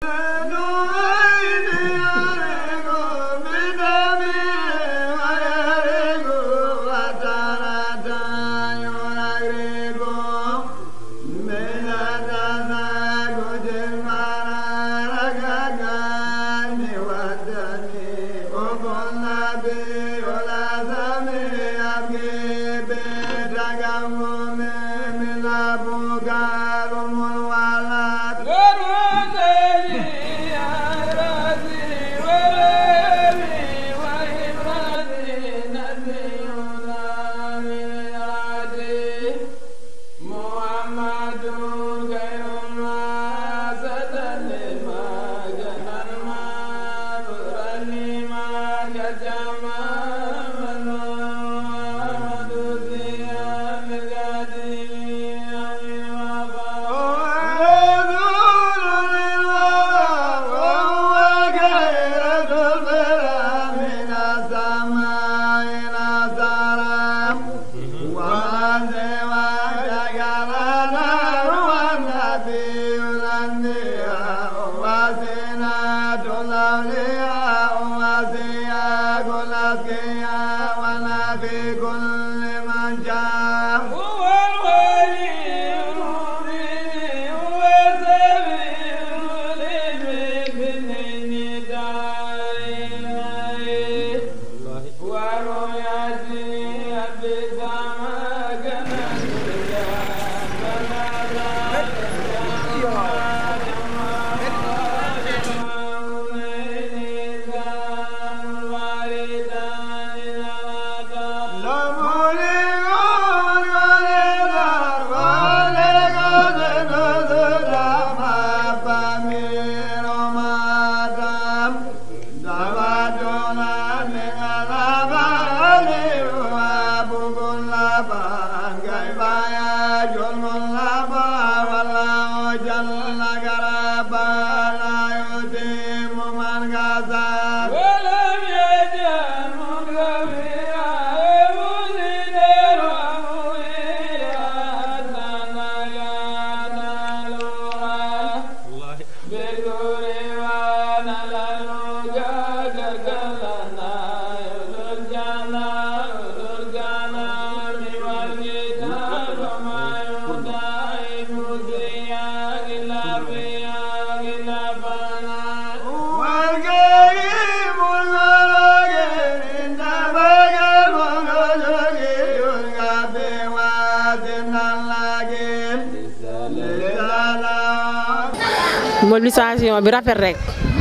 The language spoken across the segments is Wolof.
mobilisation bi rafet rek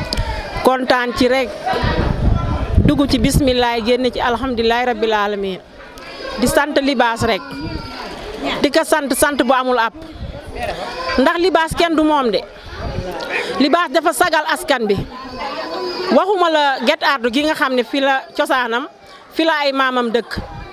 kontaan ci rek dugg ci bisimilah génn ci alhamdulilah rabbil alamin di sant libaas rek di ko sant sant bu amul app ndax libaas kenn du moom de libaas dafa sagal askan bi waxuma la Guet Ardo gi nga xam ne fii la cosaanam fii la ay maamam dëkk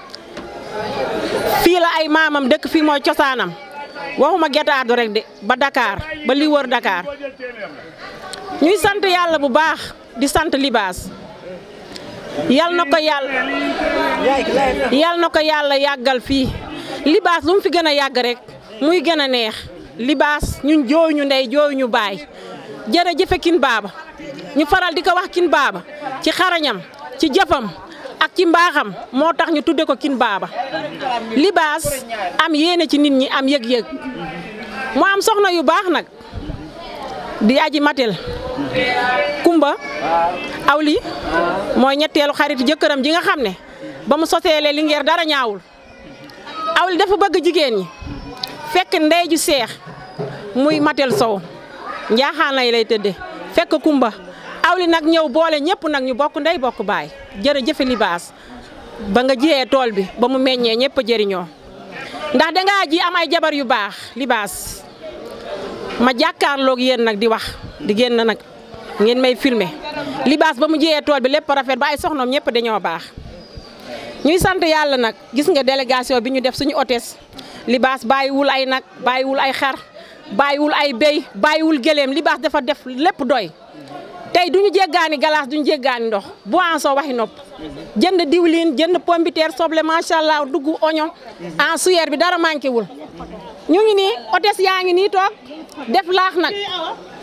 fii la ay maamam dëkk fii mooy cosaanam waxuma Guet Ardo rek de ba Dakar ba li wër Dakar ñuy sant yàlla bu baax di sant libaas yal na ko yàlla yal na ko yàlla yàggal fii libaas lu mu fi gën a yàgg rek muy gën a neex libaas ñun jooy ñu ndey jooy ñu baay jërëjëfe kin baaba ñu faral di ko wax kin baaba ci xarañam ci jëfam ak ci mbaaxam moo tax ñu tudde ko kin baaba libaas am yéene ci nit ñi am yëg-yëg mu am soxna yu baax nag di aji matel kumba awli mooy ñetteelu xarit jëkkëram ji nga xam ne ba mu soteelee lingeer dara ñaawul awli dafa bëgg jigéen ñi fekk ndey ju seex muy matel sow njaaxaan lay lay tëdde fekk kumba awli nag ñëw boole ñëpp nag ñu bokk ndey bokk baay jërëjëfe libaas ba nga jiyee tool bi ba mu meññee ñëpp a jëriñoo ndax dangaa ji am ay jabar yu baax libaas ma jàkkaarloog yéen nag di wax di génn nag ngeen may filmer libaas ba mu jiyee tool bi lépp rafet ba ay soxnoom ñëpp dañoo baax ñuy sant yàlla nag gis nga délégation bi ñu def suñu hôtesse libaas bàyyiwul ay nag bàyyiwul ay xar bàyyiwul ay béy bàyyiwul gëléem libaas dafa def lépp doy tey duñu jéggaani galaas duñu jéggaani ndox boisson waxi nopp jënd diwlin jënd pombiteer soble macha allah dugg oignon en suyeer bi dara manqué wul ñu ngi nii hôtesse yaa ngi nii toog def laax nag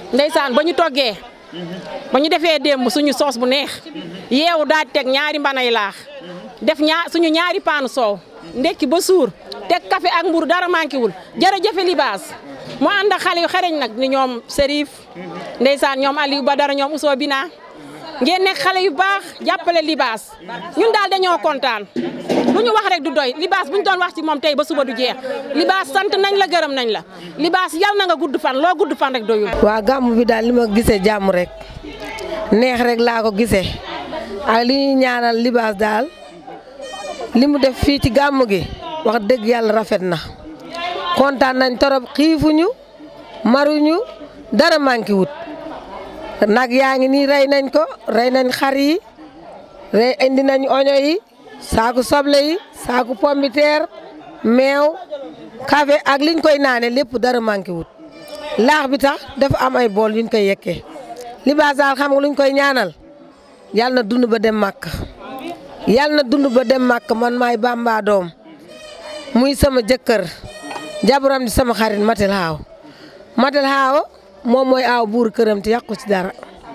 ndeysaan ba ñu toggee ba ñu defee démb suñu soos bu neex yeewu daal di teg ñaari mbanay laax def ñaar suñu ñaari paanu soow ndekki ba suur teg café ak mburu dara manqué wul jërëjëfe libaas mu ànd ak xale yu xereñ nag ni ñoom Serif ndeysaan ñoom Aliou Badara ñoom Ousso Bina ngeen nekk xale yu baax jàppale libaas ñun daal dañoo kontaan lu ñu wax rek du doy libaas bu ñu doon wax ci moom tey ba suba du jeex libaas sant nañ la gërëm nañ la libaas yal na nga gudd fan loo gudd fan rek doyul. waa gàmm bi daal li ma gisee jàmm rek neex rek laa ko gisee ak li ñuy ñaanal libaas daal li mu def fii ci gàmm gi wax dëgg yàlla rafet na kontaan nañ torop xiifuñu maruñu dara manqué wut nag yaa ngi nii rey nañ ko rey nañ xar yi rey indi nañ oño yi saaku soble yi saaku pombiteer meew café ak liñ koy naane lépp dara manqué wut laax bi tax dafa am ay bool yuñ koy yekkee libaas daal xam nga luñ koy ñaanal yàlla na dund ba dem màkk yàlla na dund ba dem màkk man maay bamba doom muy sama jëkkër jabaram di sama xarit matel xaaw matel xaaw moom mooy aaw buur këram te yàqu ci dara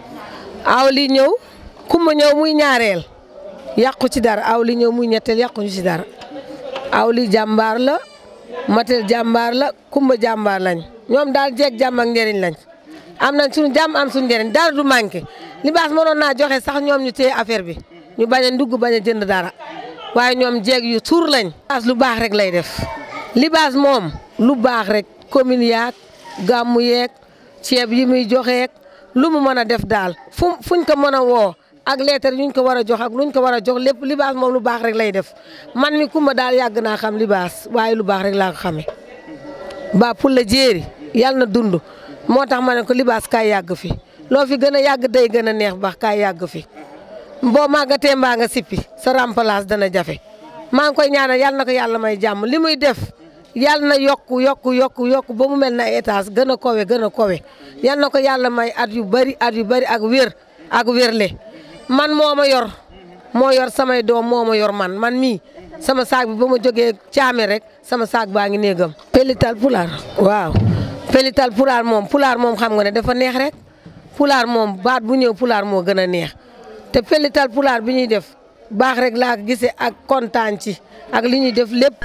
aaw li ñëw kumba ñëw muy ñaareel yàqu ci dara aaw li ñëw muy ñetteel yàquñu ci dara aaw li jàmbaar la matel jàmbaar la kumba jàmbaar lañ ñoom daal jeeg jàmm ak njëriñ lañ am nañ suñu jàmm am suñu njëriñ dara du manqué libaas mënoon naa joxe sax ñoom ñu téye affaire bi ñu bañ a ndugg bañ a jënd dara waaye ñoom jeeg yu suur lañ. libaas lu baax rek lay def libaas moom lu baax rek commune yaag gàmmu yeeg ceeb yi muy joxeek lu mu mën a def daal fu fuñ ko mën a woo ak lettre yuñ ko war a jox ak luñ ko war a jox lépp libaas moom lu baax rek lay def man mi kumba daal yàgg naa xam libaas waaye lu baax rek laa ko xamee. ba pour la jéeri yàlla na dund moo tax ma ne ko libaas kaay yàgg fi loo fi gën a yàgg day gën a neex baax kaay yàgg fi boo màggatee mbaa nga sippi sa remplace dana jafe maa ngi koy ñaanal yàlla na ko yàlla may jàmm li muy def yàlla na yokku yokku yokku yokku ba mu mel na étage gën a kowe gën a kowe yàlla na ko yàlla may at yu bari at yu bari ak wér ak wérle man moo ma yor moo yor samay doom moo ma yor man man mii sama saag bi ba ma jógee caame rek sama saag baa ngi néegam pelital pulaar waaw pelital pulaar moom pulaar moom xam nga ne dafa neex rek pulaar moom baat bu ñëw pulaar moo gën a neex te pelital pulaar bi ñuy def baax rek laa gisee ak kontaan ci ak li ñuy def lépp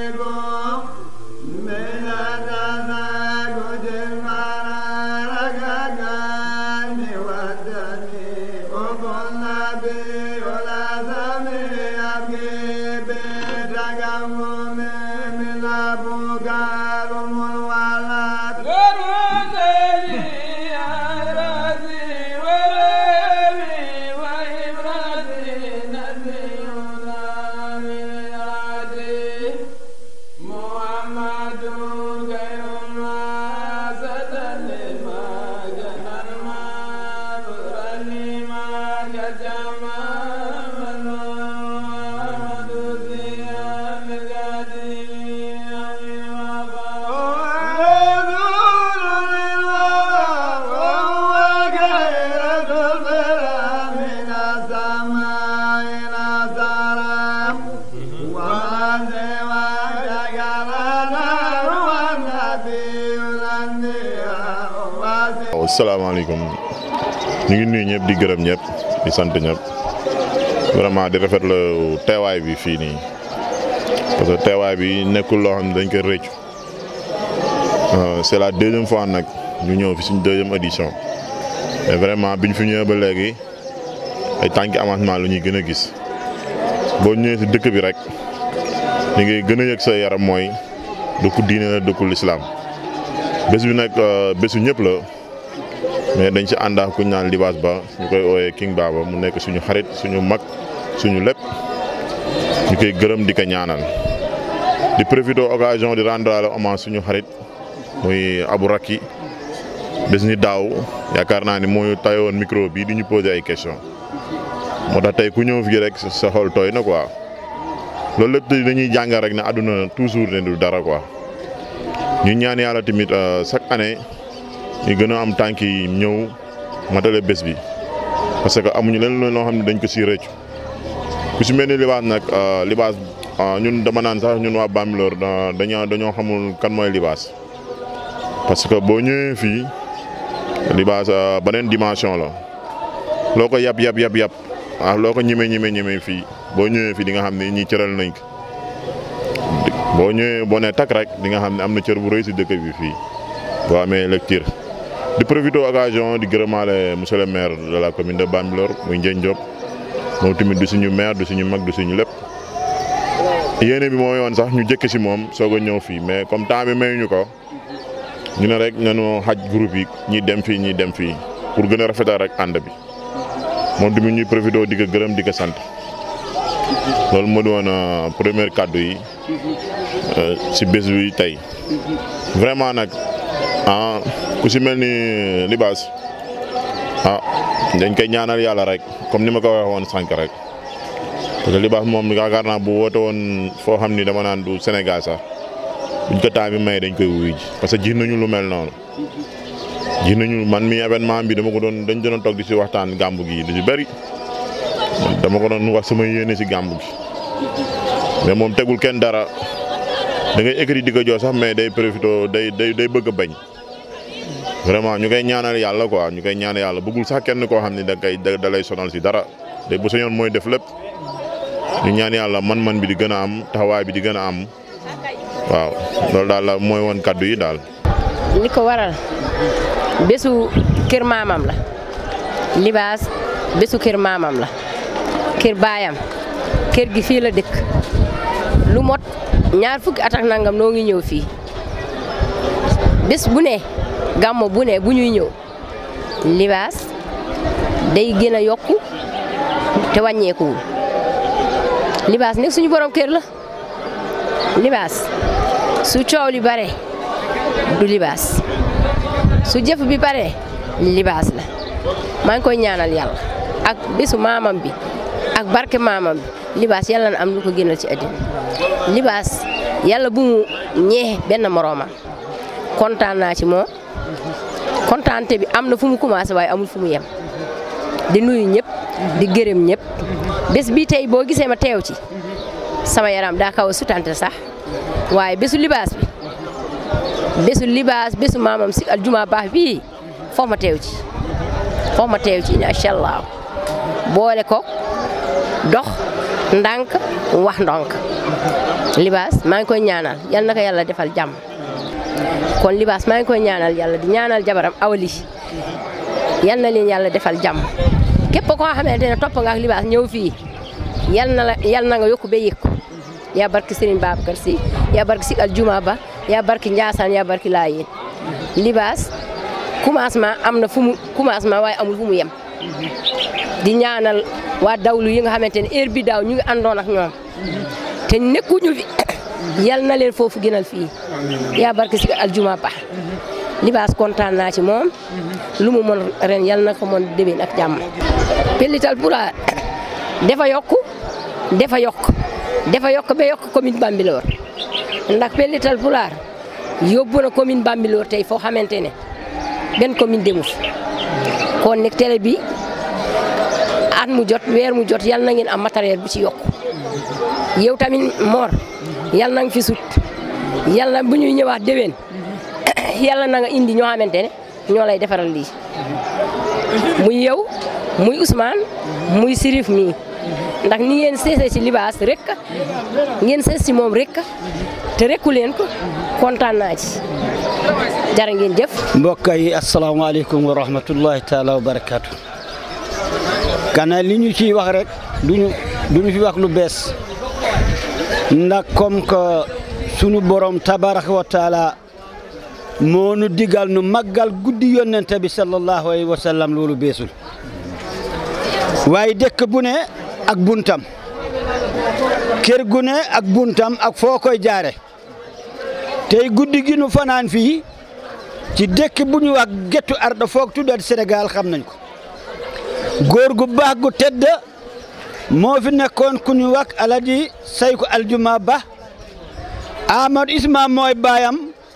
salaamaaleykum ñu ngi nuyu ñëpp di gërëm ñëpp di sant ñëpp vraiment di rafetlu teewaay bi fii nii parce que teewaay bi nekkul loo xam ne dañ ko rëccu c'est la deuxième fois nag ñu ñëw fi suñ deuxième édition mais vraiment biñ fi ñëwee ba léegi ay tànki avancement lu ñuy gën a gis boo ñëwee si dëkk bi rek li ngay gën a yëg sa yaram mooy dëkku diine la dëkku lislaam bés bi nag bésu ñëpp la. mais dañ ci ànd ak ku ñu naan libaas ba ñu koy ooyee King Baba mu nekk suñu xarit suñu mag suñu lépp ñu koy gërëm di ko ñaanal di profité occasion di rendre hommage suñu xarit muy Abou Rakki bés ni daaw yaakaar naa ni moo tayoon micro bi di ñu poser ay question moo tax tey ku ñëw fii rek sa xol tooy na quoi loolu lépp dañuy jàngal rek ne àdduna toujours ne du dara quoi ñu ñaan yàlla tamit chaque année. ñu gën a am tànk yi ñëw matale bés bi parce que amuñu leen loo xam ne dañ ko si rëccu ku si mel ni libaas nag libaas ñun dama naan sax ñun waa Bambilor dañoo dañoo xamul kan mooy libaas parce que boo ñëwee fii libaas beneen dimension la loo ko yab yab yab yab ah loo ko ñeme ñeme ñeme fii boo ñëwee fii di nga xam ne ñii cëral nañ ko boo ñëwee boo nee takk rek di nga xam ne am na cër bu rëy si dëkk bi fii boo amee lecture di profité occasion di gërëmaale monsieur le maire de la commune de Bambilor muy Ndiène Diop moom tamit du suñu maire du suñu mag du suñu lépp yéene bi moo yoon sax ñu jëkk si moom soog a ñëw fii mais comme temps bi mayuñu ko ñu ne rek nañu xaj groupe yi ñi dem fii ñi dem fii pour gën a rafetal rek ànd bi moom tamit ñuy profité di ko gërëm di ko sant loolu moo di woon première kàddu yi si bés bi tey vraiment nag ah ku si mel ni libaas ah dañ koy ñaanal yàlla rek comme ni ma ko waxee woon sànq rek parce que libaas moom yaakaar naa bu woote woon foo xam ni dama naan du Sénégal sax buñ ko temps bi may dañ koy wuyu ji parce que ji nañu lu mel noonu ji nañu man mi événement bi dama ko doon dañ doon toog di si waxtaan gàmbu gi lu si bëri dama ko doon wax sama yéene si gàmbu gi mais moom tegul kenn dara da ngay écrit di ko jox sax mais day profité day day day bëgg a bañ vraiment ñu koy ñaanal yàlla quoi ñu koy ñaanal yàlla bëggul sax kenn koo xam ne da koy da lay sonal si dara day bu sañoon mooy def lépp ñu ñaan yàlla man-man bi di gën a am taxawaay bi di gën a am waaw loolu daal la mooy woon kaddu yi daal. li ko waral bésu kër maamam la libaas bésu kër maamam la kër baayam kër gi fii la dëkk lu mot ñaar fukki at ak nangam noo ngi ñëw fii bés bu ne gàmmo bu ne bu ñuy ñëw libaas day gën a yokku te wàññeekuwul libaas nekk suñu borom kër la libaas su coow li bare du libaas su jëf bi bare libaas la maa ngi koy ñaanal yàlla ak bésu maamam bi ak barke maamam bi libaas yàlla na am lu ko gënal ci àddina libaas yàlla bu mu ñee benn moroomam kontaan naa ci moom kontaante bi am na fu mu commencé waaye amul fu mu yem di nuyu ñëpp di gërëm ñëpp bés bi tey boo gisee ma teew ci sama yaram daa kaw a sutante sax waaye bésu libaas bi bésu libaas bésu maamam si aljuma baax bii foofu ma teew ci foofu ma teew ci incha allah boole ko dox ndànk wax ndonk libaas maa ngi koy ñaanal yal na ko yàlla defal jàmm kon libaas maa ngi koy ñaanal yàlla di ñaanal jabaram awali yal na leen yàlla defal jàmm képp koo xamante ne topp nga ak libaas ñëw fii yal na la yal na nga yokku ba yëg ko yaa barki Serigne Babacar Sy yaa barki si aljuma ba yaa barki Ndiassane yaa barki Laayeen libaas commencement am na fu mu commencement waaye amul fu mu yem di ñaanal waa dawlu yi nga xamante ne heure bi daaw ñu ngi àndoon ak ñoom te nekkuñu fi yal na leen foofu gënal fii yaa barki si aljuma ba libaas kontaan naa ci moom lu mu mën ren yal na ko mën déwén ak jàmm pellital pulaar dafa yokku dafa yokk dafa yokk ba yokk commune Bambilor ndax pellital pulaar yóbbu na commune Bambilor tey foo xamante ne benn commune demu fi kon nag télé bi at mu jot weer mu jot yal na ngeen am matériel bu ci yokku yow tamit Mor yal na nga fi sut yal na bu ñuy ñëwaat déwén yàlla na nga indi ñoo xamante ne ñoo lay defaral lii muy yow muy Ousmane muy Sirif mii ndax ni ngeen seesee ci libaas rek ngeen sees ci moom rek te rekku leen ko kontaan naa ci jërë ngeen jëf. mbokk yi asalaamaaleykum wa rahmatullahi taala wa barakaatu. kana li ñu ciy wax rek duñu duñu fi wax lu bees ndax comme que sunu borom tabaraka wa taala moo nu digal nu màggal guddi yonente bi sallallahu alayhi wa sallam loolu beesul waaye dëkk bu ne ak buntam kër gu ne ak buntam ak foo koy jaare tey guddi gi nu fanaan fii ci dëkk bu ñu wax gettu arda foog tuddat Sénégal xam nañ ko góor gu baax gu tedd moo fi nekkoon ku ñu wax alaji sayku aljuma ba Amadou Isma mooy baayam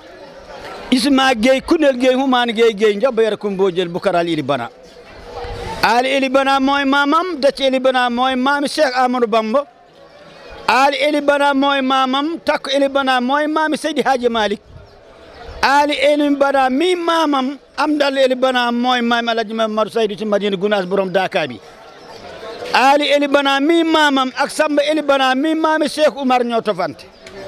Isma Gueye kunel Gueye humaani Gueye Gueye njaba yara kum boo jël bukaral ili bana Ali Eli Bana mooy maamam Dacc Eli Bana mooy maami Cheikh Amadou Bamba Ali Eli Bana mooy maamam Takku Eli Bana mooy maami Seydi Hadji Malick Ali Eli Bana mi maamam am dal eli bana mooy maam alaji Mamadu Saydu ci Madina Gunaas borom Daaka bi Ali eli bana mi maamam ak Samba eli bana mi maami Cheikh Oumar ñoo tofante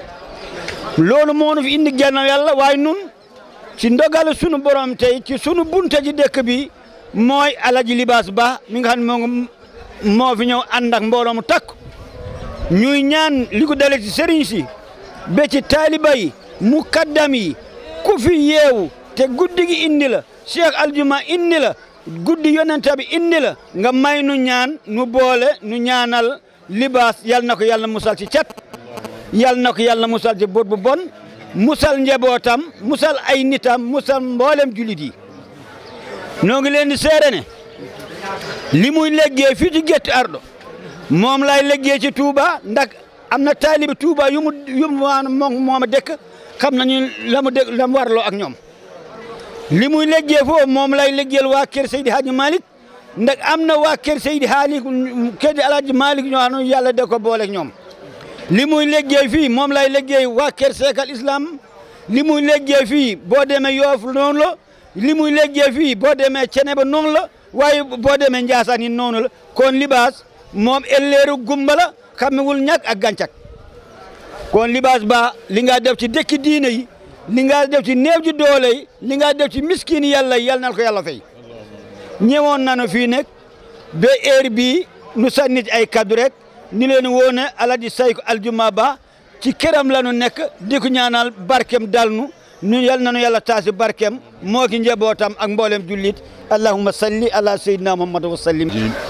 loolu moo nu fi indi gannaaw yàlla waaye nun ci ndogal sunu borom tey ci sunu bunte ji dëkk bi mooy alaji libaas ba mi nga xam ne moo moo fi ñëw ànd ak mbooloo mu takk ñuy ñaan li ko dale ci sëriñ si ba ci taaliba yi mukaddam yi ku fi yeewu te guddi gi indi la Cheikh Aljuma indi la guddi yonente bi indi la nga may nu ñaan nu boole nu ñaanal libaas yal na ko yàlla musal ci cat yal na ko yàlla musal ci bët bu bon musal njabootam musal ay nitam musal mboolem julit yi noo ngi leen di seere ne li muy liggéey fii ci Gétti Ardo moom lay liggéey ci Touba ndax am na taalibi Touba yu mu yu mu moom moom a dëkk xam nañu la mu dëkk la mu warloo ak ñoom li muy liggéey foofu moom lay liggéeyal waa kër Seydi Hadji Malick ndax am na waa kër Seydi Haali kër Alaaji Malick ñoo xam ne yàlla da ko booleeg ñoom li muy liggéey fii moom lay liggéey waa kër Seekal Islam li muy liggéey fii boo demee Yoof noonu la li muy liggéey fii boo demee Ceneba noonu la waaye boo demee Njaasaan yi noonu la kon libaas moom elleeru gumba la xamewul ñàkk ak gàncak kon libaas ba li nga def ci dëkki diine yi li nga def ci néew ji doole yi li nga def ci miskin yàlla yi yàlla na ko yàlla fay ñëwoon nañu fii nekk ba heure bii nu sànni ci ay kaddu rek ni leen woone Alaaji Sayku Aljuma Ba ci këram la nu nekk di ko ñaanal barkem dal nu ñu yal nañu yàlla taasi barkem moo ki njabootam ak mboolem jullit allahumma salli ala sayyidina muhammad wa sallim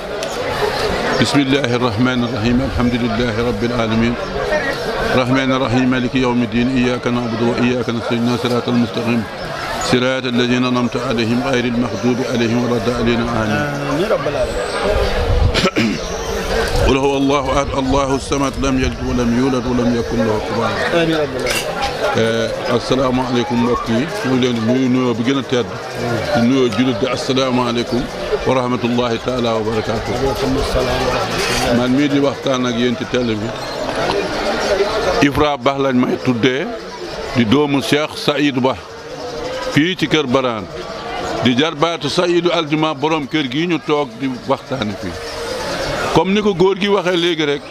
بسم الله الرحمن الرحيم الحمد لله رب العالمين الرحمن الرحيم مالك يوم الدين إياك نعبد وإياك نستعين صراط المستقيم صراط الذين أنعمت عليهم غير المغضوب عليهم ولا الضالين آمين قل هو الله أحد الله الصمد لم يلد ولم يولد ولم يكن له كفوا أحد asalaamaaleykum mbokk yi ñu ngi leen di nuyu nuyoo bi gën a tedd di nuyoo jullit di asalaamaaleykum wa rahmatullahi taala wa barakaatu man mii di waxtaan ak yéen ci télé bi Ibra Ba lañ may tuddee di doomu Cheikh Saïd Ba fii ci kër Baraan di jarbaatu Saïdu Aljuma borom kër gi ñu toog di waxtaane fii comme ni ko góor gi waxee léegi rek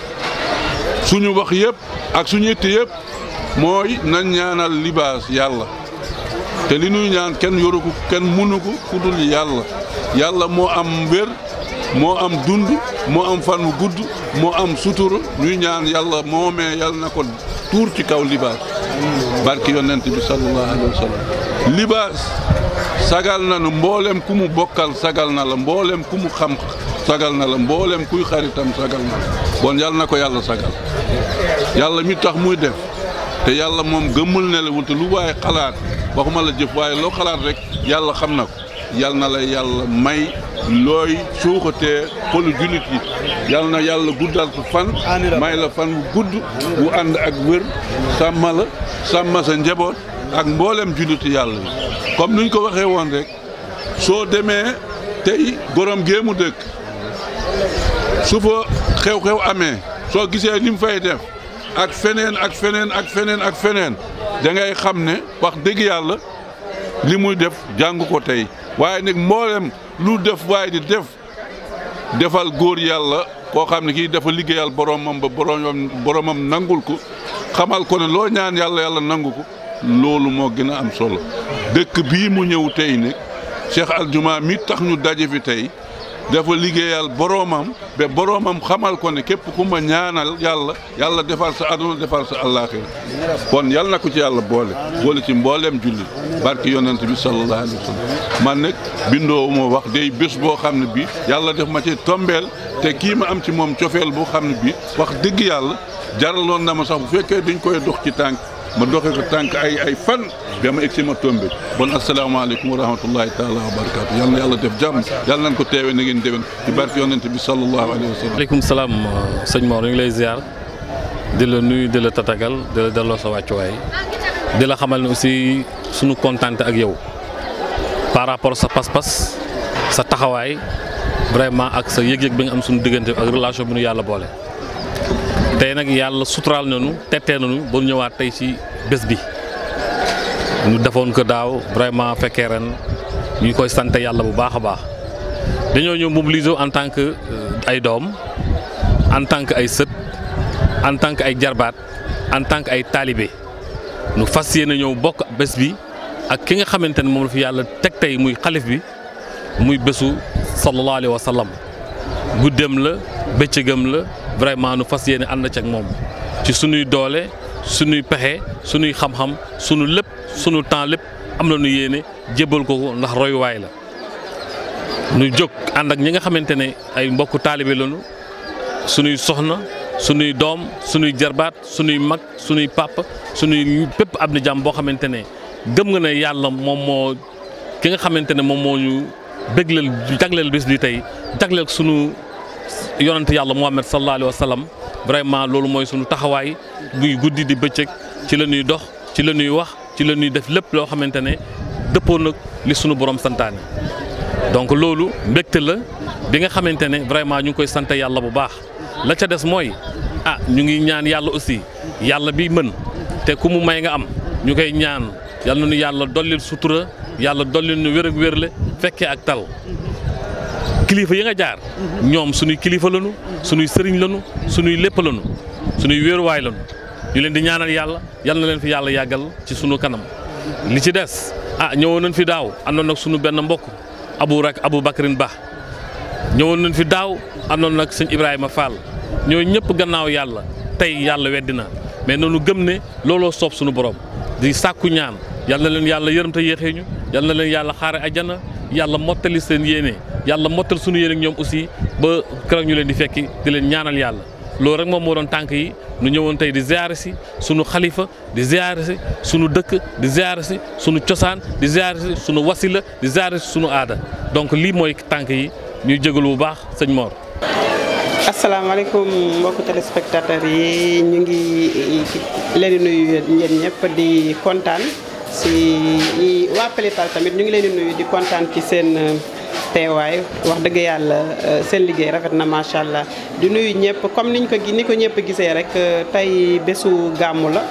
suñu wax yëpp ak suñu yitte yëpp mooy nañ ñaanal libaas yàlla te li ñuy ñaan kenn yoru ko kenn mënu ko ku dul yàlla yàlla moo am wér moo am dund moo am fan wu gudd moo am sutura ñuy ñaan yàlla moomee yàlla na ko tuur ci kaw libaas barki yonent bi sallallahu alayhi wa sallam libaas sagal na nu mboolem ku mu bokkal sagal na la mboolem ku mu xam sagal na la mboolem kuy xaritam sagal na la bon yàlla na ko yàlla sagal yàlla mi tax muy def te yàlla moom gëmmul ne la wante lu waaye xalaat waxuma la jëf waaye loo xalaat rek yàlla xam na ko yàlla na la yàlla may looy suuxatee xolu jullit yi yàlla na yàlla guddal ko fan may la fan bu gudd bu ànd ak wér sàmma la sàmma sa njaboot ak mboolem julliti yàlla yi comme nuñ ko waxee woon rek soo demee tey borom géemu dëkk su fa xew-xew amee soo gisee li mu fay def ak feneen ak feneen ak feneen ak feneen da ngay xam ne wax dëgg yàlla li muy def jàng ko tey waaye nag mboolem lu def waaye di def defal góor yàlla koo xam ne kii dafa liggéeyal boromam ba boromam boromam nangul ko xamal ko ne loo ñaan yàlla yàlla nangu ko loolu moo gën a am solo dëkk bii mu ñëw tey nag Cheikh Aljuma mi tax ñu daje fi tey dafa liggéeyal boroomam ba boroomam xamal ko ne képp ku ma ñaanal yàlla yàlla defal sa aduna defal sa àllaaxira kon yàlla na ko ci yàlla boole boole ci mbooleem jullit barki yonent bi sallallahu alayhi wa sallam man nag bindoo moo wax day bés boo xam ne bi yàlla def ma ci tombeel te kii ma am ci moom cofeel boo xam ne bi wax dëgg yàlla jaraloon na ma sax bu fekkee dañ koy dox ci tànk ma doxee ko tànk ay ay fan ba ma egg si ma tombé bon asalaamaaleykum wa rahmatullahi taala wa barakaatu yal na yàlla def jàmm yàlla nañ ko teewee na ngeen déwén ci barke yonent bi sallallahu alayhi wa sallam. maaleykum salaam sëñ Mor ñu ngi lay ziar di la nuyu di la tatagal di la delloo sa wàccuwaay di la xamal ne aussi suñu kontaan ak yow par rapport sa pas-pas sa taxawaay vraiment ak sa yëg-yëg bi nga am suñu diggante ak relation bi nu yàlla boole. tey nag yàlla suturaal nañu tettee nañu ba ñu ñëwaat tey ci bés bi ñu defoon ko daaw vraiment fekkee ren ñu koy sant yàlla bu baax a baax dañoo ñëw mobiliser en tant que ay doom en tant que ay sët en tant que ay jarbaat en tant que ay taalibe nu fas yéene ñëw bokk bés bi ak ki nga xamante ne moom la fi yàlla teg tey muy xalif bi muy bésu sallallahu alayhi wa sallam guddeem la bëccëgam la vraiment nu fas yéene ànd ci ak moom ci sunuy doole sunuy pexe sunuy xam-xam sunu lépp sunu temps lépp am na nu yéene jébbal ko ko ndax royuwaay la nu jóg ànd ak ñi nga xamante ne ay mbokku taalibe lañu sunuy soxna sunuy doom sunuy jarbaat sunuy mag sunuy papa sunuy pépp ab ni jàmm boo xamante ne gëm nga ne yàlla moom moo ki nga xamante ne moom moo ñu bégleel jagleel bés bi tey jagleel sunu yonante yàlla Muhammad sallallahu alayhi wa sallam vraiment loolu mooy sunu taxawaay buy guddi di bëccëg ci la ñuy dox ci la ñuy wax ci la ñuy def lépp loo xamante ne dëppoo nag li sunu borom santaane donc loolu mbégte la bi nga xamante ne vraiment ñu ngi koy sant yàlla bu baax la ca des mooy ah ñu ngi ñaan yàlla aussi yàlla bi mën te ku mu may nga am ñu koy ñaan yàlla na nu yàlla dollil sutura yàlla dollil nu wér ak wérle fekkee ak tal kilifa yi nga jaar ñoom suñuy kilifa lañu suñuy sëriñ lañu suñuy lépp lañu suñuy wéeruwaay lañu ñu leen di ñaanal yàlla yal na leen fi yàlla yàggal ci sunu kanam li ci des ah ñëwoon nañ fi daaw àndoon nag sunu benn mbokk abu rak abu bakrin ba ñëwoon nañ fi daaw àndoon nag sëñ Ibrahima Fall ñoo ñëpp gannaaw yàlla tey yàlla weddi na mais noonu gëm ne looloo soob sunu borom di sàkku ñaan yal na leen yàlla yërëm te yéexee ñu yal na leen yàlla xaare ajjana yàlla mottali seen yéene yàlla mottal sunu yéene ak ñoom aussi ba keroog ñu leen di fekki di leen ñaanal yàlla loolu rek moom moo doon tànk yi nu ñëwoon tey di ziare si sunu xalifa di ziare si sunu dëkk di ziare si sunu cosaan di ziare si sunu wasila di ziare si sunu aada donc lii mooy tànk yi ñuy jégalu bu baax sëñ Mor. asalaamaaleykum mbokku téléspectateurs yi ñu ngi leen di nuyu yéen ñëpp di kontaan si waa Pelifal tamit ñu ngi leen di nuyu di kontaan ci seen teewaay wax dëgg yàlla seen liggéey rafet na macha allah di nuyu ñëpp comme niñ ko ni ko ñëpp gisee rek tey bésu gàmmu la.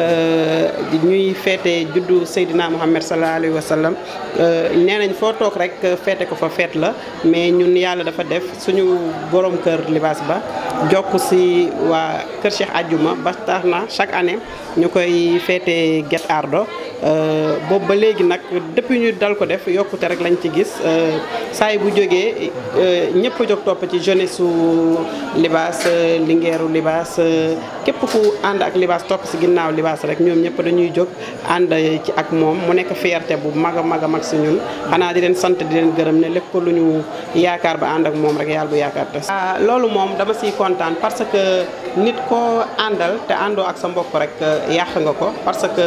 ñuy feete juddu Seydina Muhammad sallallahu alayhi wa sallam nee nañ foo toog rek feete ko fa feet la mais ñun yàlla dafa def suñu borom kër libaas ba jokk si waa kër Cheikh Adjuma ba tax na chaque année ñu koy feete Guet Ardo boobu ba léegi nag depuis ñu dal ko def yokkute rek lañ ci gis saa yi bu jógee ñëpp a jóg topp ci jeunesse su libaas lingeeru libaas képp ku ànd ak libaas topp si ginnaaw libaas rek ñoom ñëpp dañuy jóg ànd ci ak moom mu nekk fierté bu mag a mag a mag si ñun xanaa di leen sant di leen gërëm ne lépp lu ñu yaakaar ba ànd ak moom rek yàlla bu yaakaar te loolu moom dama siy kontaan parce que nit koo àndal te àndoo ak sa mbokk rek yàq nga ko parce que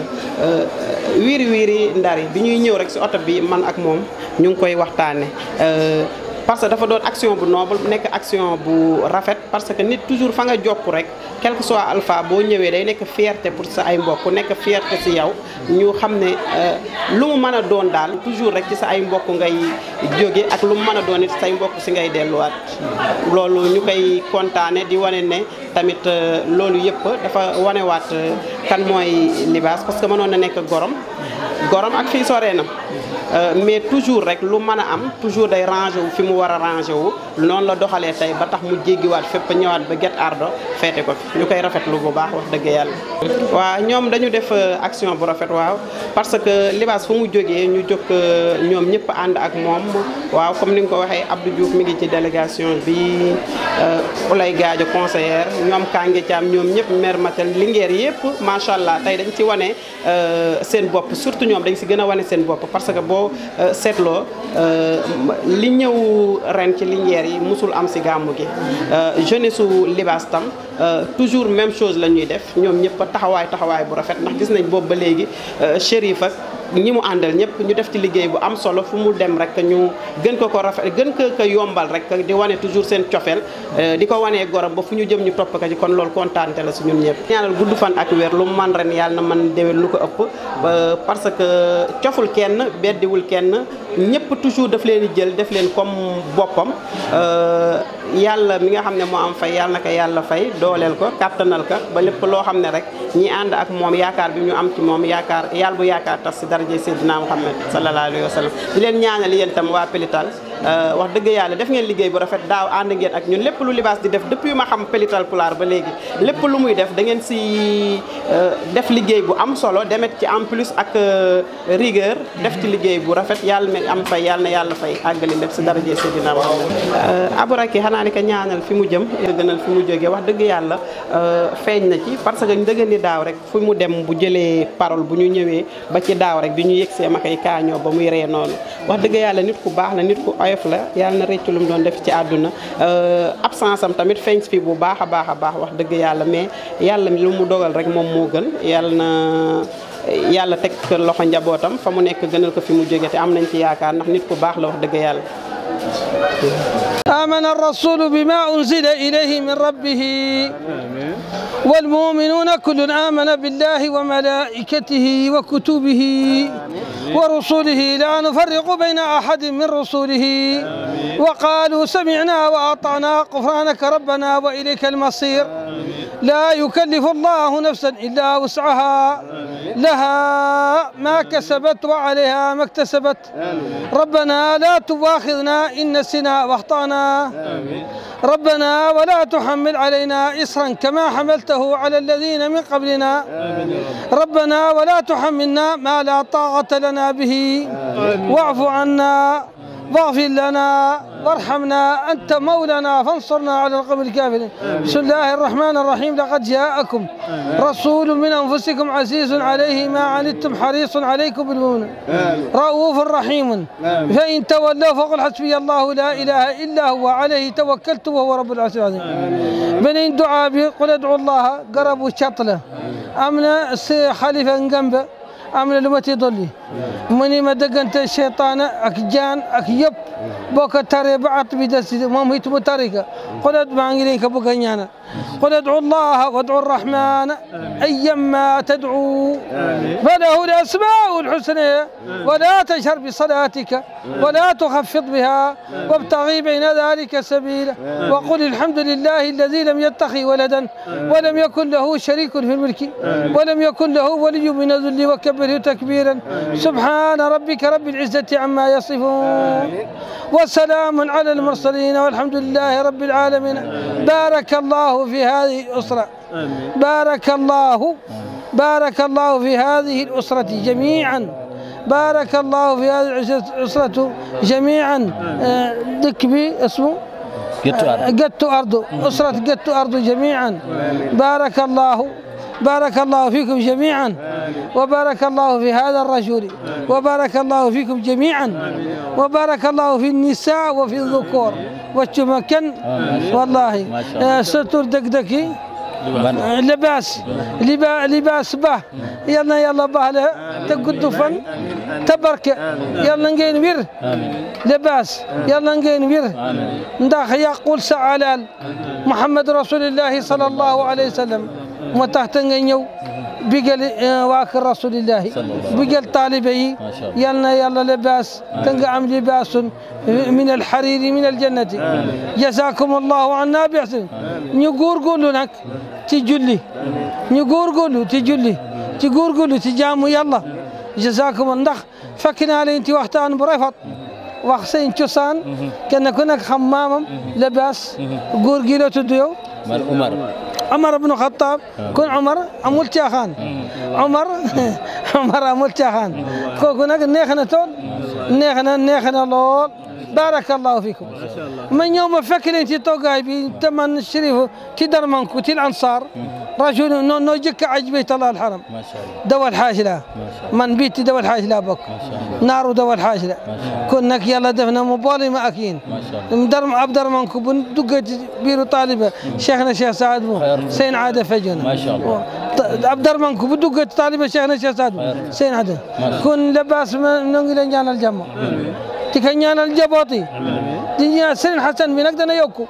wiiri wiiri ndar yi bi ñuy ñëw rek si oto bi man ak moom ñu ngi koy waxtaane parce que dafa doon action bu noble nekk action bu rafet parce que nit toujours fa nga jokk rek quel que soit alpha boo ñëwee day nekk fierté pour sa ay mbokk nekk fierté si yow ñu xam ne lu mu mën a doon daal toujours rek ci sa ay mbokk ngay jóge ak lu mu mën a doon it say mbokk si ngay delluwaat loolu ñu koy kontaane di wane ne tamit loolu yëpp dafa wanewaat kan mooy libaas parce que mënoon na nekk gorom gorom ak fii soree na mais toujours rek lu mën a am toujours day rangé wu fi mu war a rangé wu noonu la doxalee tey ba tax mu jéggiwaat fépp ñëwaat ba Guet Ardo feete ko fi ñu koy rafetlu bu baax wax dëgg yàlla. waaw ñoom dañu def action bu rafet waaw parce que libaas fu mu jógee ñu jóg ñoom ñëpp ànd ak moom waaw comme ni nga ko waxee Abdou Diouf mi ngi ci délégation bi Oulay Gadio conseillère ñoom Kange Thiam ñoom ñëpp maire Matel Linguère yëpp macha allah tey dañ ci wane seen bopp surtout ñoom dañ si gën a wane seen bopp parce que boo seetloo li ñëw ren ci Linguère yi musul am si gàmmu gi jeunesse su libaas tam toujours même chose la ñuy def ñoom ñëpp taxawaay taxawaay bu rafet ndax gis nañ boobu ba léegi Chérif ak ñi mu àndal ñëpp ñu def ci liggéey bu am solo fu mu dem rek ñu gën ko ko rafet gën ko ko yombal rek di wane toujours seen cofeel di ko wanee gorom ba fu ñu jëm ñu topp ko ci kon loolu kontaante la si ñun ñëpp ñaanal gudd fan ak wér lu mu man ren yàlla na man déwén lu ko ëpp parce que coful kenn beddiwul kenn ñëpp toujours daf leen di jël def leen comme boppam yàlla mi nga xam ne moo am fay yàlla na ko yàlla fay dooleel ko kàttanal ko ba lépp loo xam ne rek ñi ànd ak moom yaakaar bi ñu am ci moom yaakaar yàlla bu yaakaar tas si daraje Seydina Muhammad sallallahu alayhi wa sallam di leen ñaanal yéen tam waa Pélital wax dëgg yàlla def ngeen liggéey bu rafet daaw ànd ngeen ak ñun lépp lu libaas di def depuis ma xam Pélital Pulaar ba léegi lépp lu muy def da ngeen si def liggéey bu am solo demet ci en plus ak rigueur def ci liggéey bu rafet yàlla mi am fay yàlla na yàlla fay àggali lépp si daraje Seydina Muhammad Abouraki xanaa ni ko ñaanal fi mu jëm gënal fi mu jógee wax dëgg yàlla feeñ na ci parce que ndëgën ni daaw rek fu mu dem bu jëlee parole bu ñu ñëwee ba ci daaw rek bi ñu yegsee ma koy kaañoo ba muy ree noonu wax dëgg yàlla nit ku baax la nit ku oyof la yàlla na rëccu lu mu doon def ci àdduna absence am tamit feeñ fi bu baax a baax a baax wax dëgg yàlla mais yàlla lu mu dogal rek moom moo gën yàlla na yàlla teg loxo njabootam fa mu nekk gënal ko fi mu jóge te am nañ ci yaakaar ndax nit ku baax la wax dëgg yàlla آمن الرسول بما أنزل إليه من ربه والمؤمنون كل آمن بالله وملائكته وكتبه ورسله لا نفرق بين أحد من رسله وقالوا سمعنا وأطعنا غفرانك ربنا وإليك المصير لا يكلف الله نفسا إلا وسعها لها ما كسبت وعليها ما اكتسبت ربنا لا تواخذنا إن نسينا واخطأنا ربنا ولا تحمل علينا إصرا كما حملته على الذين من قبلنا ربنا ولا تحملنا ما لا طاقة لنا به واعف عنا واغفر لنا وارحمنا أنت مولانا فانصرنا على القوم الكافرين بسم الله الرحمن الرحيم لقد جاءكم رسول من أنفسكم عزيز عليه ما عنتم حريص عليكم بالمؤمنين رؤوف رحيم فإن تولوا فقل حسبي الله لا إله إلا هو عليه توكلت وهو رب العرش العظيم بنين دعاء به قل ادعوا الله قربوا شطله أمنا خليفة جنبه amna lu ma ci dolli mu ni ma dëggante cheytaana ak jaan ak yëpp boo ko taree ba at bi des moom it mu tari ka xulat maa ngi leen ko bëgg a ñaanal قل ادعوا الله وادعوا الرحمن أيما تدعوا فله الأسماء الحسنى ولا تجهر بصلاتك ولا تخفض بها وابتغي بين ذلك سبيلا وقل الحمد لله الذي لم يتخذ ولدا ولم يكن له شريك في الملك ولم يكن له ولي من الذل وكبره تكبيرا سبحان ربك رب العزة عما يصفون وسلام على المرسلين والحمد لله رب العالمين بارك الله في هذه الأسرة بارك الله بارك الله في هذه الأسرة جميعا بارك الله في هذه الأسرة جميعا دكبي اسمه قدت أرض أسرة قدت أرض جميعا بارك الله بارك الله فيكم جميعا وبارك الله في هذا الرجل وبارك الله فيكم جميعا وبارك الله في النساء وفي الذكور والتمكن والله ستر دكدكي لباس لبا لباس به يلا يلا به له تقد فن تبرك يلا نجين وير لباس يلا نجين وير نداخ يقول سعلال محمد رسول الله صلى الله عليه وسلم متحتن نيو بيقل واكر رسول الله بيقل طالبي يلا يلا لباس تنقعم لباس من الحرير من الجنة جزاكم الله عنا بيحسن نقول قولوا لك تجلي نقول قولوا تجلي تقول قولوا تجاموا يلا جزاكم الله فكنا علي انت وقتان بريفط وخسين تشوسان كنا كنا خمامم لباس قورقيلو تديو عمر عمر بن الخطاب كن عمر أمول تاخان عمر عمر أمول تاخان كنا نيخنا تول نيخنا نيخنا لول بارك الله فيكم من يوم فكر انت توقعي بي تمن الشريف تدر منكو تي الانصار رجل نو نو جك عجبيت الله الحرم ما شاء الله دوا الحاجلة من بيت دوا الحاجلة بك نار دوا الحاجلة كنك يلا دفنا مبالي ما أكين ما شاء الله مدرم عبد منكو بن دقة بيرو طالبة شيخنا شيخ سعد بو سين عادة فجنا ما شاء الله عبد منكو بدقة طالبة شيخنا شيخ سعد بو سين عادة كن لباس من نقول جانا الجمع تكنيانا الجبوطي دنيا سن حسن بنك دنا يوكو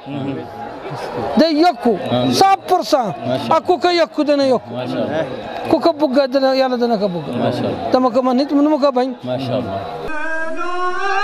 ده يوكو صاب برسان أكو كا يوكو دنا يوكو ما شاء الله كوكا بوغا دنا يالا دنا كبوغا ما شاء الله تما كمان نيت منو مكا باين ما شاء الله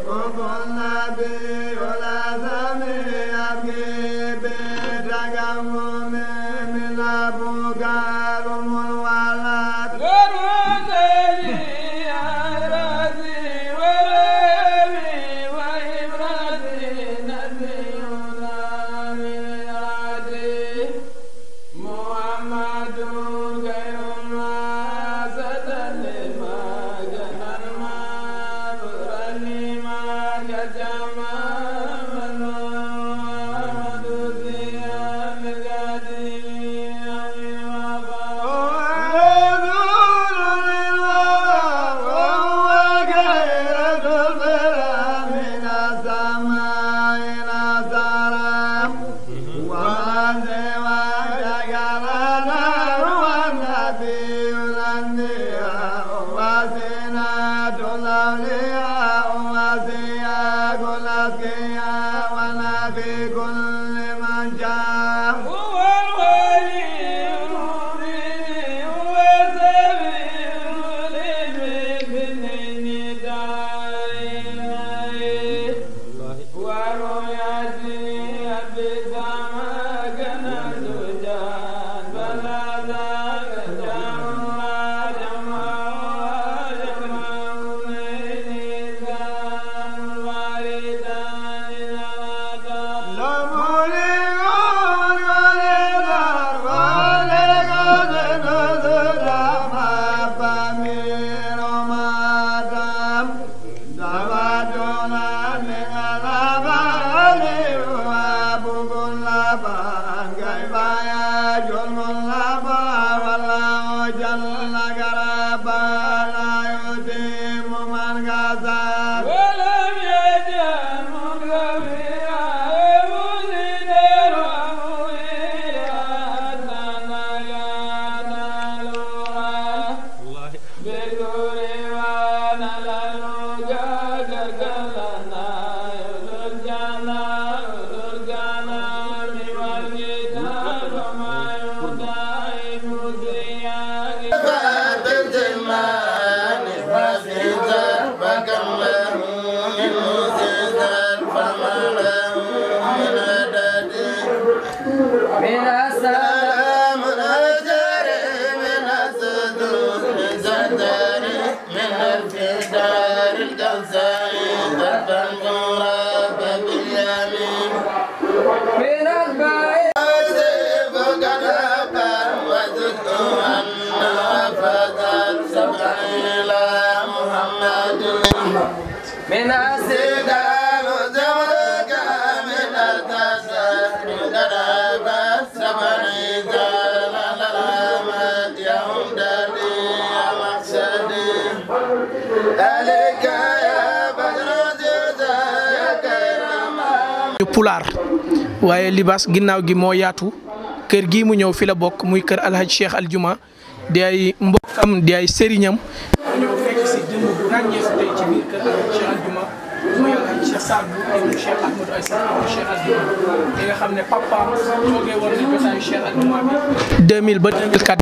pulaar waaye libaas ginnaaw gi moo yaatu kër gii mu ñëw fi la bokk muy kër alhaj cheikh aljuma di ay mbokkam di ay sëriñam ñëw fekk si jëmm bu ràññeeku tey ci biir kër alhaj cheikh aljuma muy alhaj cheikh Saad bu ibnu cheikh ahmadou ay Saad ibnu cheikh aljuma li nga xam ne papaam toogee woon na jotaayu cheikh aljuma bi 2000 ba 2004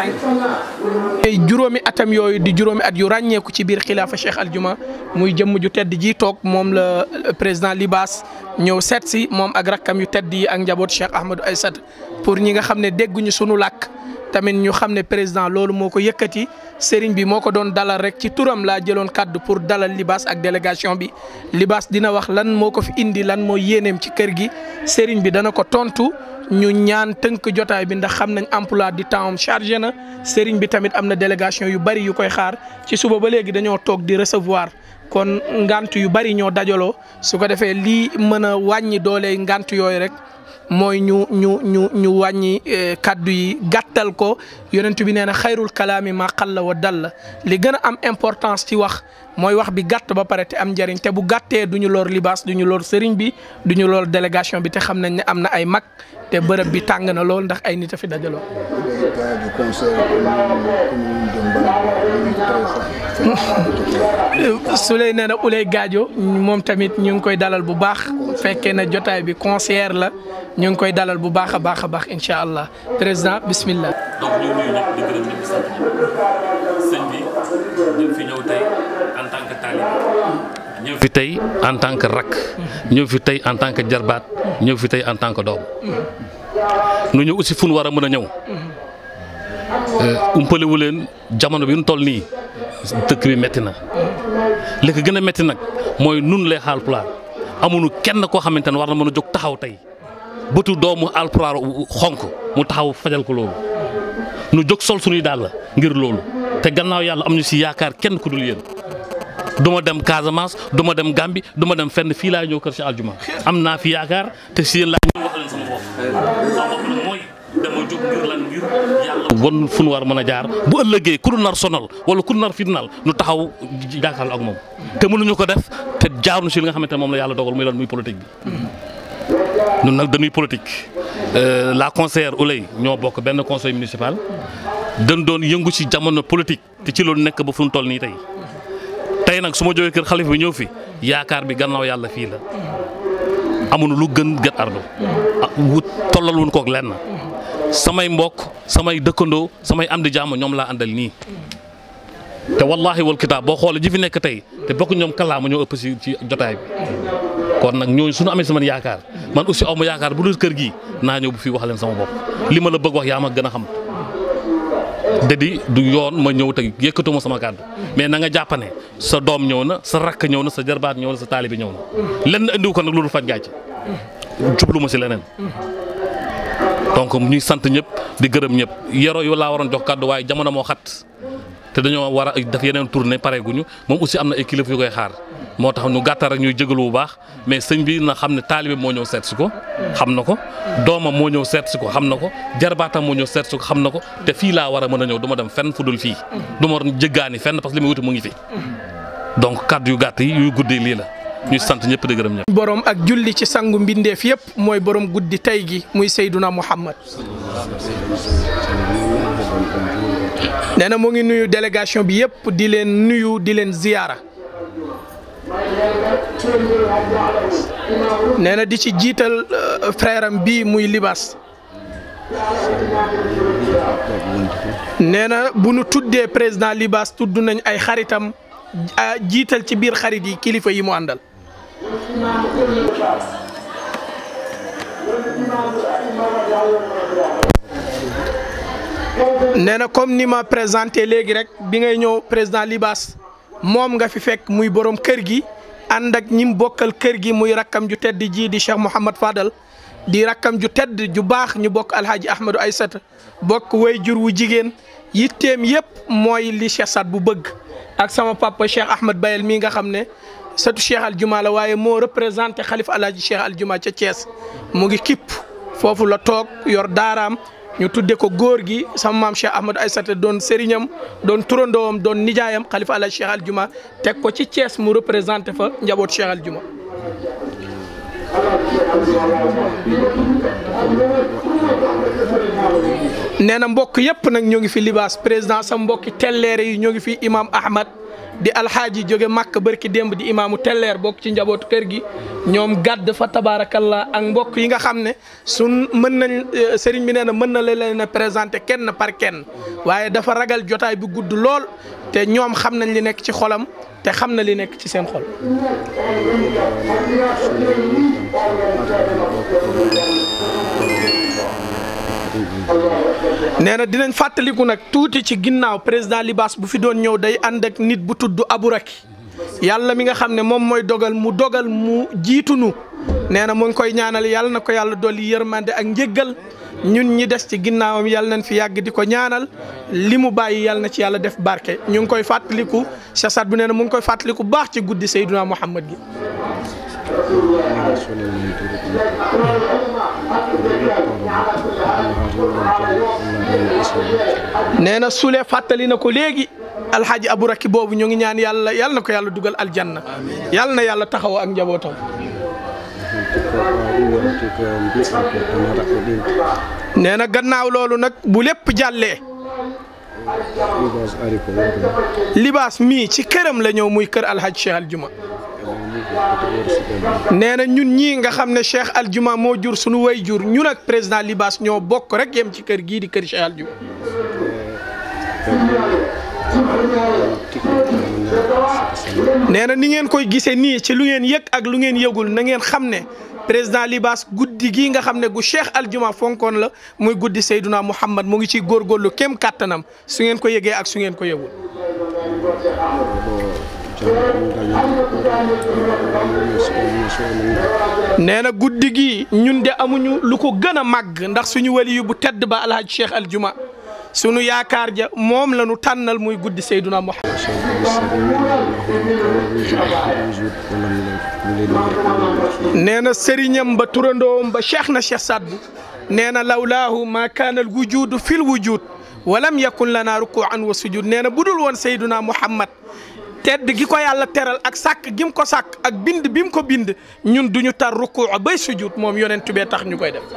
2005 ay juróomi atam yooyu di juróomi at yu ràññeeku ci biir xilaafa cheikh aljuma muy jëmm ju tedd ji toog moom la président libaas ñëw seet si moom ak rakkam yu tedd yi ak njaboot Cheikh Ahmadou Aïssata pour ñi nga xam ne dégguñu sunu làkk tamit ñu xam ne président loolu moo ko yëkkati sëriñ bi moo ko doon dalal rek ci turam laa jëloon kaddu pour dalal libaas ak délégation bi libaas dina wax lan moo ko fi indi lan moo yéeneem ci kër gi sëriñ bi dana ko tontu ñu ñaan tënk jotaay bi ndax xam nañ emploi du temps am chargé na sëriñ bi tamit am na délégation yu bari yu koy xaar ci suba ba léegi dañoo toog di recevoir kon ngant yu bari ñoo dajaloo su ko defee lii mën a wàññi doole ngant yooyu rek mooy ñu ñu ñu ñu wàññi kaddu yi gàttal ko yonent bi nee na xayrul kalaami ma qalla wa dalla li gën a am importance ci wax mooy wax bi gàtt ba pare te am njëriñ te bu gàttee du ñu lor libaas du ñu lor sëriñ bi du ñu lor délégation bi te xam nañ ne am na ay mag te bërëb bi tàng na lool ndax ay nit a fi dajaloo. su lay nee na Ulay Gaajo moom tamit ñu ngi koy dalal bu baax fekkee na jotaay bi concert la ñu ngi koy dalal bu baax a baax a baax incha allah président bismillah. donc ñu ngi nuyu ñëpp di gërëm ñëpp di sant ñëpp sëñ bi ñu fi ñëw tey en tant que talibé ñëw fi tey en tant que rakk ñëw fi tey en tant que jarbaat ñëw fi tey en tant que doom nu ñëw aussi fu nu war a mën a ñëw umpalewu leen jamono bi nu toll nii dëkk bi metti na li ko gën a metti nag mooy nun lay Haalpulaar amuñu kenn koo xamante ne war na mën a jóg taxaw tey bëtu doomu Haalpulaar xonk mu taxaw fajal ko loolu nu jóg sol suñuy dàll ngir loolu te gannaaw yàlla am ñu si yaakaar kenn ku dul yéen du ma dem Casamance du ma dem Gambie du ma dem fenn fii laa ñëw kër si aljuma am naa fi yaakaar te si yéen laa ñëw wax leen sama bopp sama bopp nag mooy dama jóg ngir lan ngir yàlla won fu nu war mën a jaar bu ëllëgee ku nu nar sonal wala ku nu nar fitnaal nu taxaw jàkkaarloo ak moom te mënuñu ko def te jaar nu si li nga xamante ne moom la yàlla dogal muy lan muy politique bi ñun nag dañuy politique la conseillère Ouley ñoo bokk benn conseil municipal dañ doon yëngu ci jamono politique te ci loolu nekk ba fu ñu toll nii tey tey nag su ma jógee kër xalifa bi ñëw fi yaakaar bi gannaaw yàlla fii la amuñu lu gën Guet Ardo wut tollal wuñ koog lenn samay mbokk samay dëkkandoo samay am di jàmm ñoom laa àndal nii te wallaahi wal kitaab boo xoolee ji fi nekk tey te bokk ñoom kalaama ñoo ëpp ci ci jotaay bi kon nag ñooñu suñu amee sama yaakaar man aussi aw ma yaakaar bu dul kër gi naa ñëw bu fii wax leen sama bopp li ma la bëgg wax yaa ma gën a xam dadi du yoon ma ñëw te yëkkatuma sama kàddu mais na nga jàpp ne sa doom ñëw na sa rakk ñëw na sa jarbaat ñëw na sa taalibi ñëw na lenn andiwu ko nag loolu faj gàcce jublu ma si leneen donc ñuy sant ñëpp di gërëm ñëpp yero yu laa waroon jox kàddu waaye jamono moo xat te dañoo war a def yeneen tournée pare guñu moom aussi am na ay kilifa yu koy xaar moo tax ñu gàttal rek ñuy jégalu bu baax mais sëñ bi na xam ne taalibe moo ñëw seet si ko xam na ko doomam moo ñëw seet si ko xam na ko jarbaatam moo ñëw seet si ko xam na ko te fii laa war a mën a ñëw du ma dem fenn fu dul fii du ma jëggaani fenn parce que li muy wuti mu ngi fi donc kàddu yu gàtt yi yu guddee lii la ñuy sant ñëpp di gërëm ñëpp. borom ak julli ci sangu mbindeef yëpp mooy borom guddi tey gi muy Seyduna Muhammad nee na mu ngi nuyu délégation bi yëpp di leen nuyu di leen ziyaara nee na di ci jiital frère am bii muy libaas nee na bu nu tuddee président libaas tudd nañ ay xaritam jiital ci biir xarit yi kilifa yi mu àndal nee na comme ni ma présenté léegi rek bi ngay ñëw président libaas moom nga fi fekk muy borom kër gi ànd ak ñim bokkal kër gi muy rakkam ju tedd ji di Cheikh Mouhamad Fadal di rakkam ju tedd ju baax ñu bokk alhaaji Ahmadou Aysata bokk way jur wu jigéen yitteem yëpp mooy li Cheikh Saad bu bëgg ak sama papa Cheikh Ahmed Bayel mii nga xam ne sëtu Cheikh Aljuma la waaye moo représenté xalifa alhaaji Cheikh Aljuma ca Thiès mu ngi kipp foofu la toog yor daaraam ñu tudde ko góor gi sama maam Cheikh Ahmadou Aysata doon sëriñam doon turandoom doon nijaayam xalifa alhaaji Cheikh Aljuma teg ko ci Thiès mu représenté fa njaboot Cheikh Aljuma nee na mbokk yëpp nag ñoo ngi fi libaas président sa mbokki telleere yi ñoo ngi fi imam Ahmad di alxaaji jóge màkk barki démb di imaamu telleer bokk ci njabootu kër gi ñoom gàdd fa tabaarakallah ak mbokk yi nga xam ne sun mën nañ sëriñ bi nee na mën na la leen a présenté kenn par kenn waaye dafa ragal jotaay bu gudd lool te ñoom xam nañ li nekk ci xolam te xam na li nekk ci seen xol nee na dinañ fàttaliku nag tuuti ci ginnaaw président Libaas bu fi doon ñëw day ànd ak nit bu tudd Aburaki yàlla mi nga xam ne moom mooy dogal mu dogal mu jiitunu nee na mu ngi koy ñaanal yàlla na ko yàlla dolli yërmande ak njëggal ñun ñi des ci ginnaawam yàlla nañ fi yàgg di ko ñaanal li mu bàyyi yàlla na ci yàlla def barke ñu ngi koy fàttaliku Cheikh Saad bu nee na mu ngi koy fàttaliku baax ci guddi Seydina Muhammad gi nee na Sule fàttali na ko léegi alxaaji Aburaki boobu ñu ngi ñaan yàlla yàlla na ko yàlla dugal aljanna yàlla na yàlla taxaw ak njabootam. nee na gannaaw loolu nag bu lépp jàllee. libaas mii ci këram la ñëw muy kër alxaaji Cheikh Aljuma. nee na ñun ñii nga xam ne Cheikh Aljuma moo jur sunu way jur ñun ak président Libaas ñoo bokk rek yem ci kër gii di kër Cheikh Aljuma. nee na ni ngeen koy gisee nii ci lu ngeen yëg ak lu ngeen yëgul na ngeen xam ne président Libaas guddi gii nga xam ne gu Cheikh Aljuma fonkoon la muy guddi Seyduna Muhammad mu ngi ciy góorgóorlu kem kàttanam su ngeen ko yëgee ak su ngeen ko yëgul. nee na guddi gi ñun de amuñu lu ko gën a màgg ndax suñu wali yu bu tedd ba alhaj Cheikh Aljuma sunu yaakaar ja moom la ñu tànnal muy guddi Seyduna Muhammad nee na sëriñam ba turandoom ba cheikh na cheikh Sadbu nee na lawlaahu ma kaana al wujudu fil wujud walam yakun lana rukuan wa sujud nee na budul woon Seyduna Muhammad tedd gi ko yàlla teral ak sàkk gim ko sàkk ak bind bi mu ko bind ñun duñu tar ruku bay sujud moom yonent bee tax ñu koy def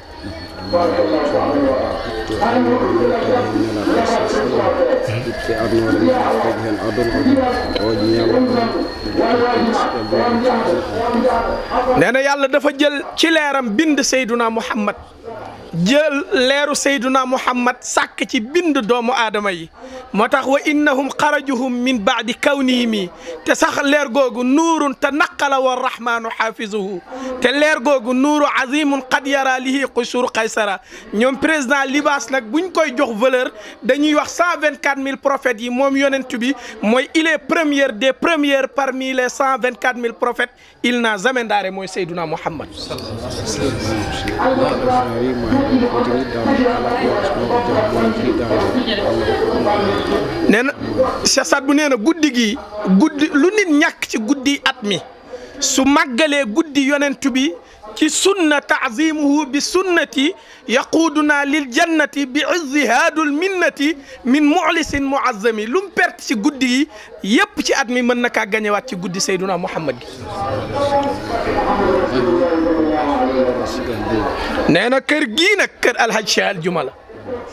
nee na yàlla dafa jël ci leeram bind Seyduna Muhammad jël leeru Seyduna Muhammad sàkk ci bind doomu aadama yi moo tax wa innahum xarajuhum min baadi kawnihimi te sax leer googu nuurun te naqala wa rahmaanu xaafizuhu te leer googu nuuru azimun qad yara lihi qusur qaysara ñoom président Libaas nag buñ koy jox valeur dañuy wax cent vingt quatre mille prophètes yi moom yonent bi mooy il est première des premières parmi les cent vingt quatre mille prophètes il n'a jamais ndaare mooy Seyduna Muhammad nee na Cheikh Saad bu nee na guddi gi guddi lu nit ñàkk ci guddi at mi su màggalee guddi yonent bi ci sunna taazimuhu bi sunnati yaquuduna lil jannati bi izzi haadul minnati min muxlisin muazzami lu mu perte ci guddi gi yépp ci at mi mën na kaa gañewaat ci guddi Seyduna Muhammad gi nee na kër gii nag kër alhaj Cheikh Aljuma la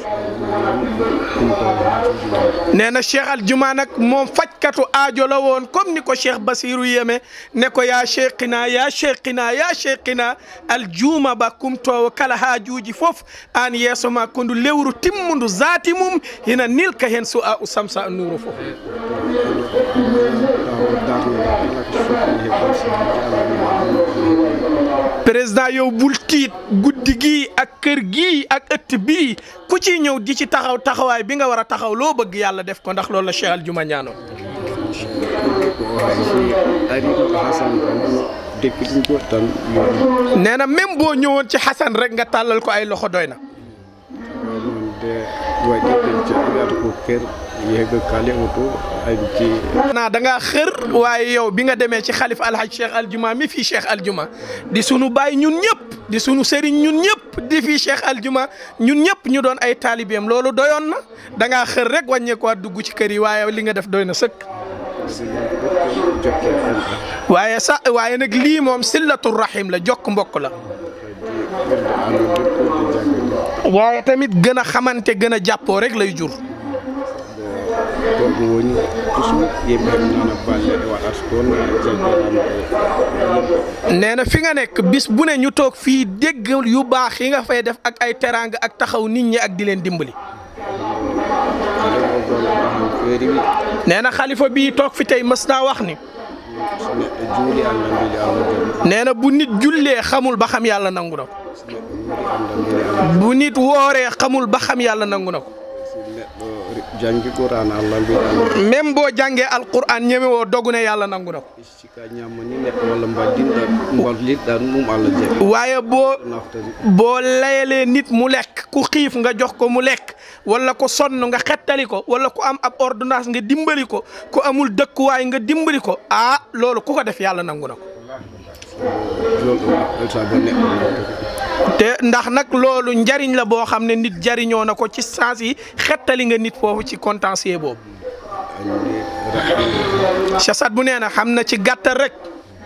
nee na Cheikh Aljuma nag moom fajkatu aajo la woon comme ni ko Cheikh Basiru yeme ne ko yaa cheikhina yaa cheikhina yaa cheikhina aljuma ba kumtowo kala haajuuji fof aan yeeso ma kondu lewru timmundu zaati mum hina nilka hen so a u samsa a nuuru fof président yow bul tiit guddi gii ak kër gii ak ëtt bii ku ci ñëw di ci taxaw taxawaay bi nga war a taxaw loo bëgg yàlla def ko ndax loolu la Cheikh Aljuma ñaanoon nee na même boo ñëwoon ci Xasan rek nga tàllal ko ay loxo doy na naa da ngaa xër waaye yow bi nga demee ci xalif alhaj Cheikh Aljuma mi fii Cheikh Aljuma di sunu baay ñun ñëpp di sunu sëriñ ñun ñëpp di fii Cheikh Aljuma ñun ñëpp ñu doon ay taalibeem loolu doyoon na da ngaa xër rek wàññeekuwaat dugg ci kër yi waaye li nga def doy na sëkk. waaye sa waaye nag lii moom sillatul rahim la jokk mbokk la. waaye tamit gën a xamante gën a jàppoo rek lay jur. nee na fi nga nekk bis bu ne ñu toog fii dégg yu baax yi nga fay def ak ay teraanga ak taxaw nit ñi ak di leen dimbali. nee na xalifa bii toog fi tey mës naa wax ni. nee na bu nit jullee xamul ba xam yàlla nangu na ko. bu nit wooree xamul ba xam yàlla nangu na ko. jangi qur'an allah mbiɗa même boo jàngee alquran ñeme woo dogu ne yàlla nangu na ko sika ñamani neɗɗo walla mbaddinɗa mballitɗa ɗum allah jeeɓi waaye boo boo layalee nit mu lekk ku xiif nga jox ko mu lekk wala ko sonn nga xettali ko wala ku am ab ordonnance nga dimbali ko ku amul dëkkuwaay nga dimbali ko ah loolu ku ko def yàlla nangu na ko te ndax nag loolu njariñ la boo xam ne nit jariñoo na ko ci sens yi xettali nga nit foofu ci contentieux boobu Chasat bu nee na xam na ci gàttal rek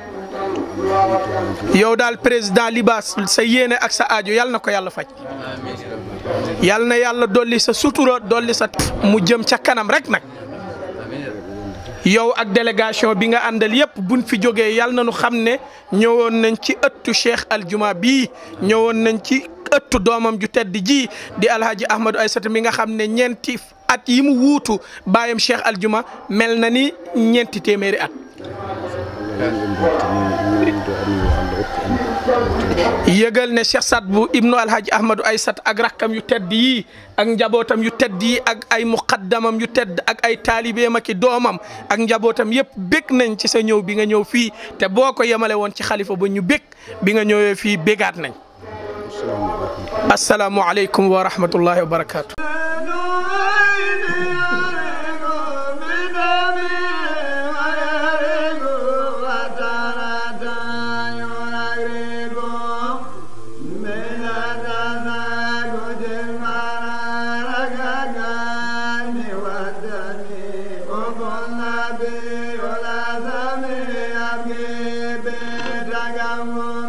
yow daal président Libaas sa yéene ak sa aajo yal na ko yàlla faj yal na yàlla dolli sa sutura dolli sa mu jëm ca kanam rek nag yow ak délégation bi nga àndal yëpp buñ fi jógee yal na nu xam ne ñëwoon nañ ci ëttu Cheikh Aljuma bii ñëwoon nañ ci ëttu doomam ju tedd ji di Alhaji Ahmadou Aysata mi nga xam ne ñeenti at yi mu wuutu baayam Cheikh Aljuma mel na ni ñeenti téeméeri at yëgal ne Cheikh Saad bu ibnu alhaji ahmadou aysat ak rakkam yu tedd yi ak njabootam yu tedd yi ak ay muqaddamam yu tedd ak ay taalibeem ak i doomam ak njabootam yëpp bég nañ ci sa ñëw bi nga ñëw fii te boo ko yemale woon ci xalifa ba ñu bég bi nga ñëwee fii bégaat nañ asalaamualeykum wa rahmatullahi wa barakaatu. Nabi, hola, Sami, Abgi, Betagamo.